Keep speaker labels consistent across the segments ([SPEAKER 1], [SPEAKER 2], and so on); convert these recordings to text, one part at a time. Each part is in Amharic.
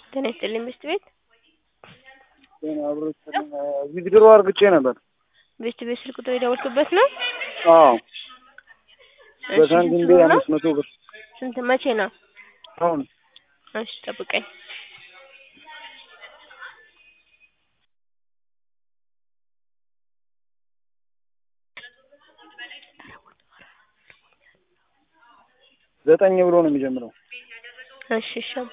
[SPEAKER 1] ጤና ይስጥልኝ ብስት ቤት
[SPEAKER 2] ዊዝድሮ አርግቼ ነበር።
[SPEAKER 1] ብስት ቤት ስልክ ቁጥር የደወልክበት ነው?
[SPEAKER 2] አዎ
[SPEAKER 1] እሺ፣
[SPEAKER 2] በሳንቲም
[SPEAKER 1] ስንት
[SPEAKER 2] ቤ
[SPEAKER 1] ብር ነው?
[SPEAKER 2] አምስት መቶ ብር
[SPEAKER 1] ስንት መቼ ነው?
[SPEAKER 2] አሁን
[SPEAKER 1] እሺ ጠብቀኝ።
[SPEAKER 2] ዘጠኝ ብሎ ነው የሚጀምረው።
[SPEAKER 1] እሺ እሺ አባ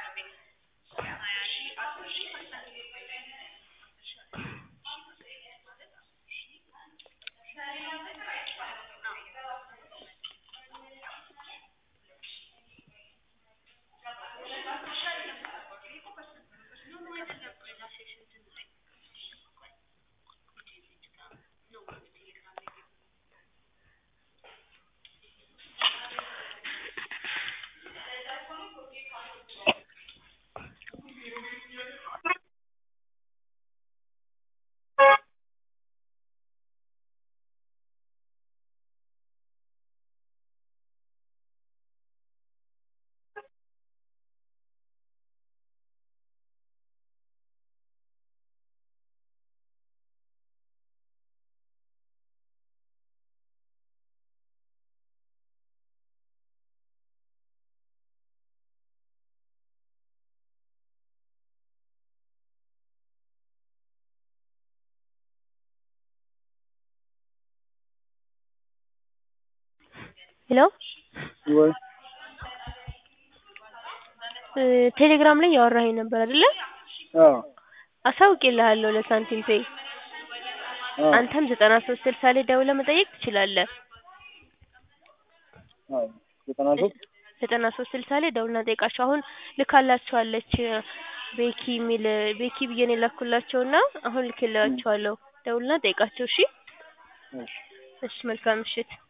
[SPEAKER 1] ሄሎ
[SPEAKER 2] ወይ
[SPEAKER 1] እ ቴሌግራም ላይ ያወራኸኝ ነበር አይደለ?
[SPEAKER 2] አዎ
[SPEAKER 1] አሳውቄልሃለሁ ለሳንቲም ፔይ።
[SPEAKER 2] አዎ
[SPEAKER 1] አንተም ዘጠና ሶስት ስልሳ ላይ ደውለህ መጠየቅ ትችላለህ።
[SPEAKER 2] አዎ ዘጠና ሶስት
[SPEAKER 1] ዘጠና ሶስት ስልሳ ላይ ደውልና ጠይቃቸው። አሁን ልካላችኋለች ቤኪ የሚል ቤኪ ብዬ ነው የላኩላቸውና አሁን ልክላቸዋለሁ። ደውልና ጠይቃቸው። እሺ
[SPEAKER 2] እሺ
[SPEAKER 1] እሺ፣ መልካም ምሽት።